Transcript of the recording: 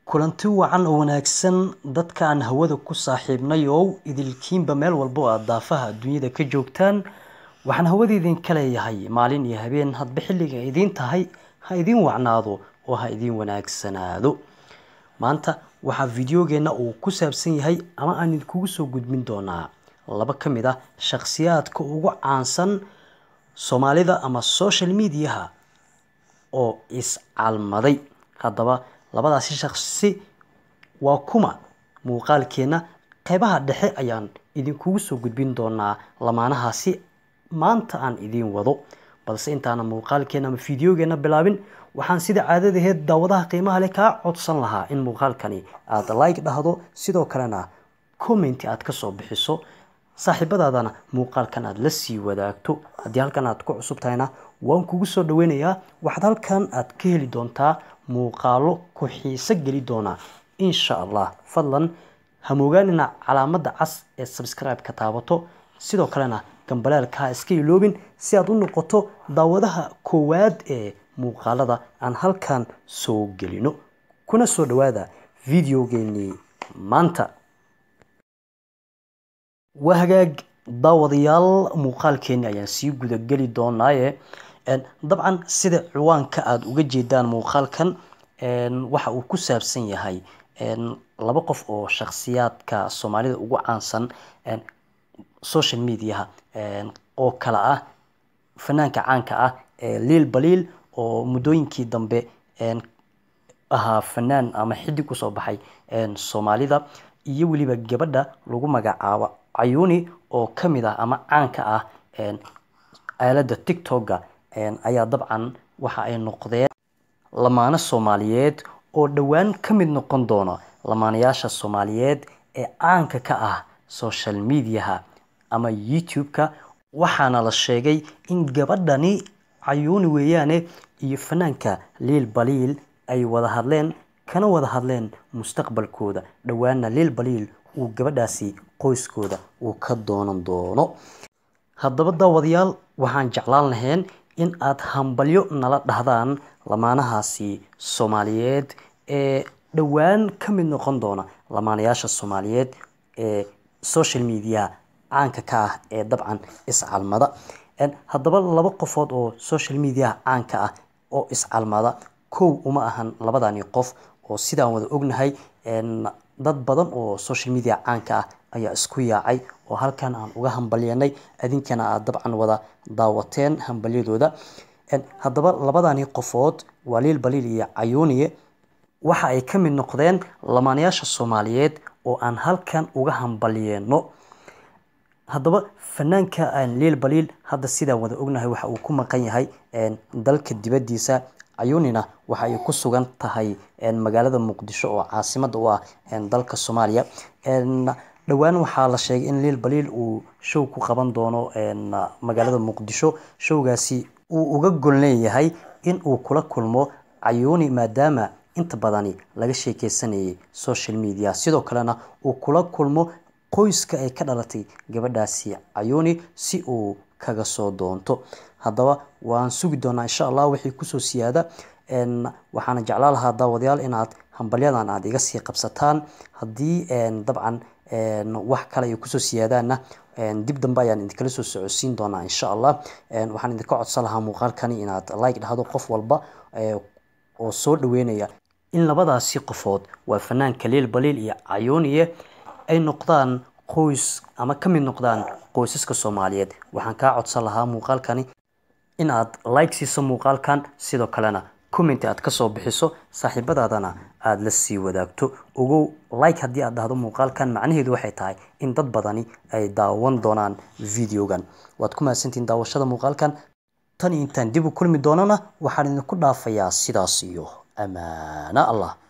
kulanti wacan oo wanaagsan dadka aan hawada ku saaxiibnay oo idilkiinba meel walba oo aad daafaha adduunyada ka joogtaan waxaan hawada idinka leeyahay maalin iyo habeen hadba xilliga idiin tahay ha idiin wacnaado oo ha idiin wanaagsanaado maanta waxaa videogeenna uu ku saabsan yahay ama aan idinkugu soo gudbin doonaa laba ka mid ah shakhsiyaadka ugu caansan soomaalida ama social mediaha oo iscalmaday haddaba labadaasi shakhsi waa kuma muuqaalkeenna qeybaha dhexe ayaan idinkugu soo gudbin doonaa lamaanahaasi maanta aan idiin wado balse intaana muuqaalkeena ama fideogeenna bilaabin waxaan sida caadadaheed daawadaha qiimaha leh kaa codsan lahaa in muuqaalkani aada like dhahdo sidoo kalena commenti aad kasoo bixiso saaxiibadaadana muuqaalkan aada la sii wadaagto haddii halkan aad ku cusub tahayna waan kugu soo dhaweynayaa waxaad halkan aad ka heli doontaa muuqaalo ku xiiso geli doona insha allah fadlan hamoogaanina calaamadda cas ee subscribe-ka taabato sidoo kalena gambaleelka ha iska iloobin si aad u noqoto daawadaha koowaad ee muuqaalada aan halkan soo gelino kuna soo dhawaada videogeenii maanta waa hagaag daawadayaal muuqaalkeeni ayaan sii gudageli doonaaye dabcan sida ciwaanka aada uga jeedaan muuqaalkan waxa uu ku saabsan yahay laba qof oo shakhsiyaadka soomaalida ugu caansan social mediaha oo kale ah fanaanka caanka ah liil baliil oo muddooyinkii dambe ahaa fanaan ama xidig kusoo baxay soomaalida iyo weliba gabadha lagu magacaabo cayuni oo kamid ah ama caanka ah aalada tictoga ayaa dabcan waxa ay noqdeen lamaano soomaaliyeed oo dhowaan ka mid noqon doona lamaanayaasha soomaaliyeed ee caanka ka ah social mediaha ama youtube-ka waxaana la sheegay in gabadhani cayuuni weeyaane iyo fanaanka liil baliil ay wada hadleen kana wada hadleen mustaqbalkooda dhowaana liil baliil uu gabadhaasi qoyskooda uu ka doonan doono haddaba daawadayaal waxaan jeclaan lahayn in aada hambalyo nala dhahdaan lamaanahaasi soomaaliyeed ee dhowaan ka mid noqon doona lamaanayaasha soomaaliyeed ee social mediaha caanka ka ah ee dabcan iscalmada haddaba laba qofood oo social mediaha caanka ah oo iscalmada kow uma ahan labadani qof oo sidaan wada ognahay dad badan oo social media caanka ah ayaa isku yaacay oo halkan aan uga hambalyanay adinkana aad dabcan wada daawateen hambalyadooda haddaba labadani qofood waa liil baliil iyo cayuuniye waxa ay ka mid noqdeen lamaanayaasha soomaaliyeed oo aan halkan uga hambalyeeno haddaba fanaanka liil baliil hadda sidaan wada ognahay waxa uu ku maqan yahay dalka dibadiisa cayuunina waxa ay ku sugan tahay magaalada muqdisho oo caasimada u ah dalka soomaaliya dhowaan waxaa la sheegay in liil baliil uu show ku qaban doono magaalada muqdisho showgaasi uu uga gol leeyahay in uu kula kulmo cayuuni maadaama inta badani laga sheekeysanayay social media sidoo kalena uu kula kulmo qoyska ay ka dhalatay gabadhaasi cayuuni si uu kaga soo doonto haddaba waan sugi doonaa insha allah wixii kusoo siyaada waxaana jeclaan lahaa daawadayaal inaad hambalyadan aada iga sii qabsataan haddii dabcan wax kale ay kusoo siyaadaanna dib dambe ayaan idinkala soo socodsiin doonaa insha allah waxaan idinka codsan lahaa muuqaalkani inaad like dhahdo qof walba oo soo dhaweynaya in labadaasi qofood waa fanaanka liil baliil iyo cayuuniye ay noqdaan qoys ama ka mid noqdaan qoysaska soomaaliyeed waxaan kaa codsan lahaa muuqaalkani in aad like siiso muuqaalkan sidoo kalena commenti aad kasoo bixiso saaxiibadaadana aada la sii wadaagto ogow like haddii aad dhahdo muuqaalkan macnaheedu waxay tahay in dad badani ay daawan doonaan videogan waad ku mahadsantihiin daawashada muuqaalkan tan iyo intaan dib u kulmi doonana waxaan idinku dhaafayaa sidaas iyo amaano allah